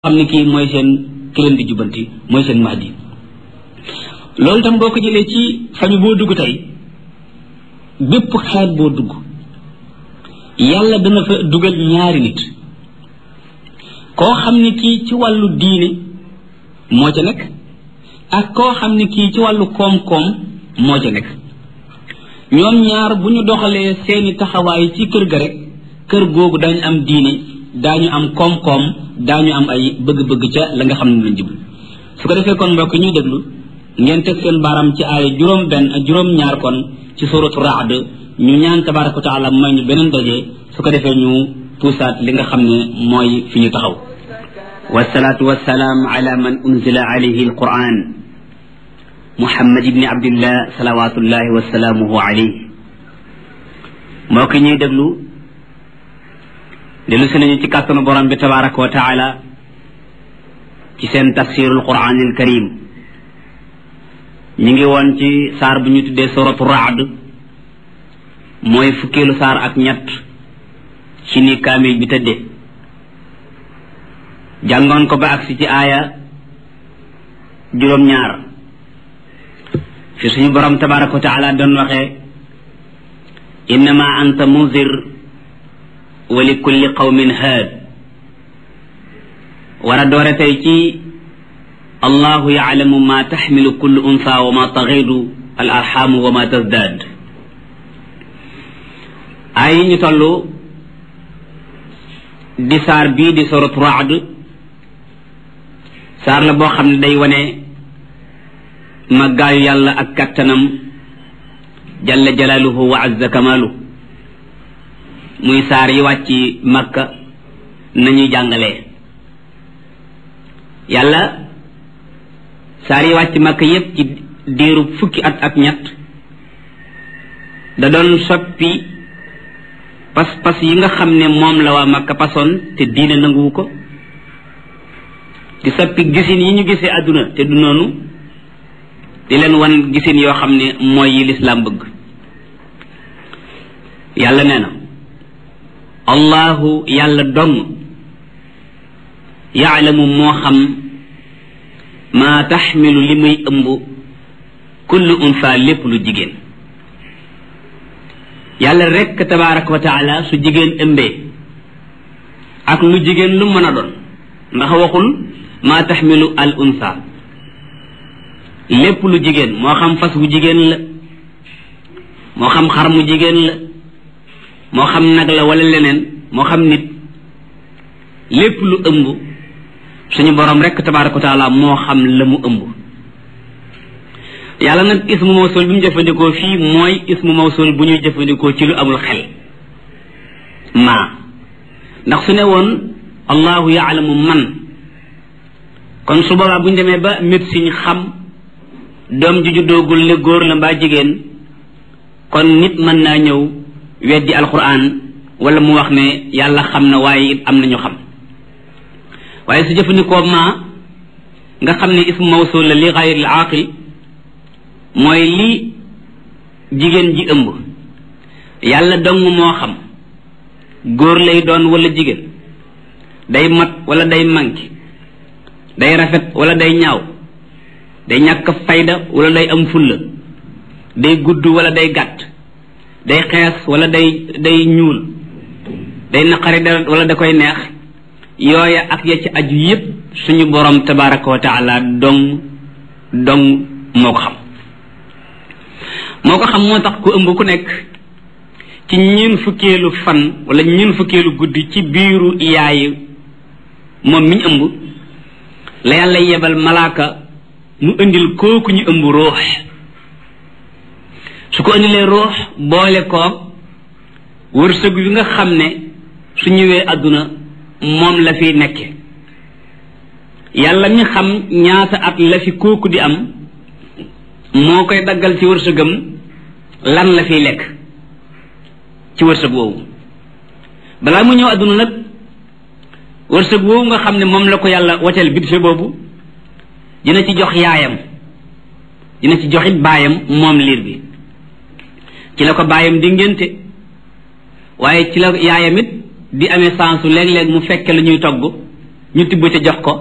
xam ne kii mooy seen ki leen di jubbanti mooy seen mahdi loolu tam boo ko jëlee ci famille boo dugg tey bépp xeet boo dugg yàlla dana fa dugal ñaari nit koo xam ne kii ci wàllu diine moo ca nekk ak koo xam ne kii ci wàllu koom-koom moo ca nekk ñoom ñaar bu ñu doxalee seeni taxawaay ci kër ga rek kër googu dañu am diine daañu am koom-koom daañu am ay bëgg-bëgg ca la nga xam ne lañ jublu su ko defee kon mbokk ñuy déglu ngeen teg seen baaram ci ay juróom benn juróom ñaar kon ci suratu raad ñu ñaan tabaraka wa taala may ñu beneen daje su ko defee ñu puusaat li nga xam ne mooy fi ñu taxaw wasalaatu wasalaam ala man unzila alayhi alquran muhammad ibni abdillah salawatullahi wasalaamuhu alayhi mbokk ñuy déglu dellu si nañu ci kàttanu borom bi tabaraka wa taala ci seen tafsirul quranil karim ñu ngi woon ci saar bu ñu tuddee suratu raad mooy fukkeelu saar ak ñett ci ni kaamil bi tëdde jàngoon ko ba agsi ci aaya juróom-ñaar fi suñu borom tabaraka wa taala doon waxee innama anta munzir wa li kulli qawmin haad war a doore tey ci allahu yaalamu ma taxmilu kullu unsa wa ma taxidu al arxamu wa ma tasdaad ay ñu toll di saar bii di soratu raad saar la boo xam ne day wane màggaayu yàlla ak kattanam jalla jalaaluhu wa azza kamaalu muy saar yi wàcc makka nañuy jàngalee yàlla saar yi wàcc makka yépp ci diiru fukki at ak ñett da doon soppi pas-pas yi nga xam ne moom la waa makka pasoon te diine nanguwu ko di soppi gisin yi ñu gisee àdduna te du noonu di leen wan gisin yoo xam ne mooy yi lislaam bëgg yàlla nee na allahu yàlla dong yaalamu moo xam maa taxmilu li muy ëmb kullu unsa lépp lu jigéen yàlla rekk tabaraka wa taala su jigéen ëmbee ak lu jigéen lu mën a doon ndax waxul maa taxmilu al unsa lépp lu jigéen moo xam fas wu jigéen la moo xam xar mu jigéen la moo xam nag la wala leneen moo xam nit lépp lu ëmb suñu borom rekk tabaraka wa taala moo xam la mu ëmb yàlla nag ismu mawsul bi mu jëfandikoo fii mooy ismu mawsul bu ñuy jëfandikoo ci lu amul xel maa ndax su ne woon allahu yaalamu man kon su boobaa bu ñu demee ba médecine xam doom ju juddoogul ne góor la mbaa jigéen kon nit mën naa ñëw weddi alquran wala mu wax ne yàlla xam na waaye it am nañu xam waaye su jëfandikoo maa nga xam ne ismu mawsul la li xayril aaqil mooy li jigéen ji ëmb yàlla dong moo xam góor lay doon wala jigéen day mat wala day manqué day rafet wala day ñaaw day ñàkk fayda wala day am fulla day gudd wala day gàtt day xees wala day day ñuul day naqari deret wala da koy neex yooya ak ya ci aju yépp suñu borom tabaraka wa taala dong dong moo ko xam moo ko xam moo tax ku ëmb ku nekk ci ñeen fukkeelu fan wala ñeen fukkeelu guddi ci biiru yaay moom mi ñu ëmb la yàlla yebal malaaka mu indil kooku ñu ëmb ruux su ko indilee ruux boole koog wërsëg wi nga xam ne su ñëwee àdduna moom la fiy nekke yàlla mi xam ñaata at la fi kooku di am moo koy daggal ci wërsëgam lan la fiy lekk ci wërsëg woowu balaa mu ñëw àdduna nag wërsëg woowu nga xam ne moom la ko yàlla woteel budget boobu dina ci jox yaayam dina ci joxit baayam moom liir bi ci la ko baayam di ngénte waaye ci la yaayam it di amee sansu léeg-léeg mu fekke la ñuy togg ñu tibb ca jox ko